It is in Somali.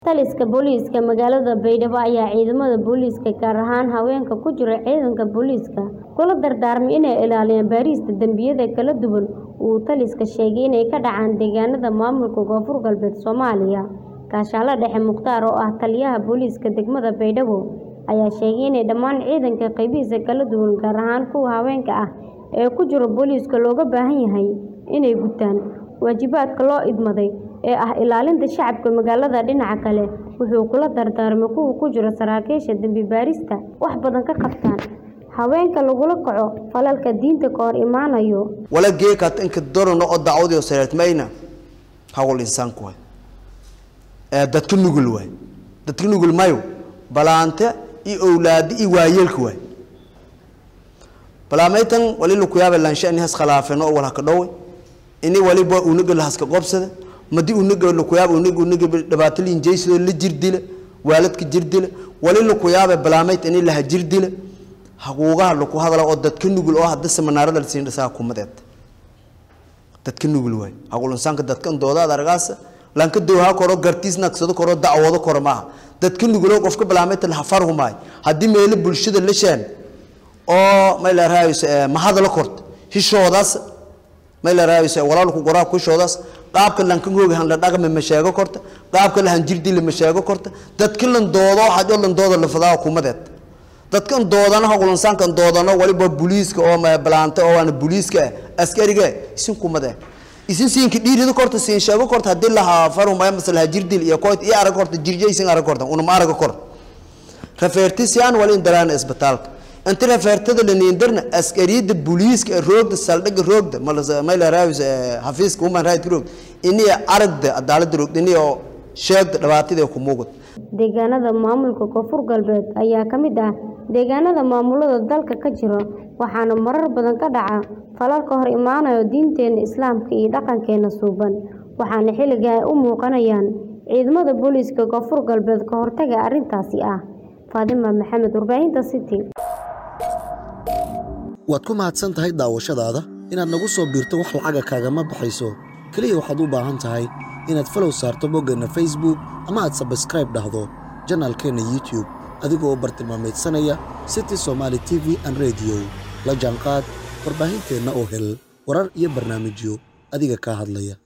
Taliska booliiska magaalada Baydhabo ayaa ciidamada booliiska gaar ahaan haweenka ku jira ciidanka booliiska kula dardaarmay inay ilaaliyaan baarista dambiyada kala duwan oo uu taliska sheegay inay ka dhacaan deegaanada maamulka Koonfur Galbeed Soomaaliya. Kaashaale Dhexe Mukhtaar oo ah taliyaha booliiska degmada Baydhabo ayaa sheegay in dhammaan ciidanka qaybihiisa kala duwan gaar ahaan kuwa haweenka ah ee ku jira booliiska looga baahan yahay inay gutaan waajibaadka loo idmaday ee ah ilaalinta shacabka magaalada. Dhinaca kale, wuxuu kula dardaarmay kuwa ku jira saraakiisha dambi baarista wax badan ka qabtaan haweenka lagula kaco falalka diinta ka hor imaanaya. wala geekaad inka dorano oo dacwadii sareertmayna hawl insaanku waay ee dadka nugul waay dadka nugul mayo balaante iyo awlaadi iyo waayeelka waay balaamaytan wali laku yaaba laansha ini has khilaafeen oo wala ka dhowe ini waliba unaga lahaska qobsada madi unaga laku yaaba unaga unaga dhibaato liinjaysidoo la jirdila waaladka jirdila wali laku yaaba balaamayt ini laha jirdila haquugaha laku hadala oo dadka nugul oo hadda seminaarada la siin dhisaa kumadeed dadka nugul waay haqul insaanka dadka doodaad argaasa lanka dowha koro gartiis nagsado koro dacwado koro maaha dadka nuguloo qofka balaamayta laha farhumaay haddii meelo bulshada la sheen oo may la raayayso mahadala korta hishoodaas may la raayayso walaalku qoraa kushoodaas qaabka lanka hooga han la dhaqma ma sheego korta qaabka la han jirdi la ma sheego korta dadka lan doodo xajo lan doodo la fadaa kumadeed dadkan doodana haqul-insaankan doodano waliba booliiska oo balaanta oo waana booliiska askariga isin kumade isin siinka dhiirida korta siin sheego korta haddii lahaa farumaya mase lahaa jirdil iyo koyt iyo arag korta jirje isin arag korta unama araga kor rafeertisiaan wali indaraan isbitaalka inta rafeertada la niindarna askariyada booliiska ee roogda saldhiga roogda mayla raawis xafiiska human right roogda iniya aragda cadaalada roogda iniya sheegda dhibaatadii ku muuqata Deegaanada maamulka Koonfur Galbeed ayaa ka mid ah deegaanada maamulada dalka ka jira waxaana marar badan ka dhaca falal ka hor imaanaya diinteena Islaamka iyo dhaqankeena suuban waxaana xilligan ay u muuqanayaan ciidamada booliiska Koonfur Galbeed ka hortagga arrintaasi ah Faadima Maxamed warbaahinta City waad ku mahadsan tahay daawashadaada inaad nagu soo biirto wax lacaga kaagama baxayso keliya waxaad u baahan tahay inaad falow saarto boggeenna facebook ama aad sabskraib dhahdo janaalkeenna youtube adigoo u bartilmaamaydsanaya city somaali t v an rediyo la jaanqaad warbaahinteenna oo hel warar iyo barnaamijyo adiga kaa hadlaya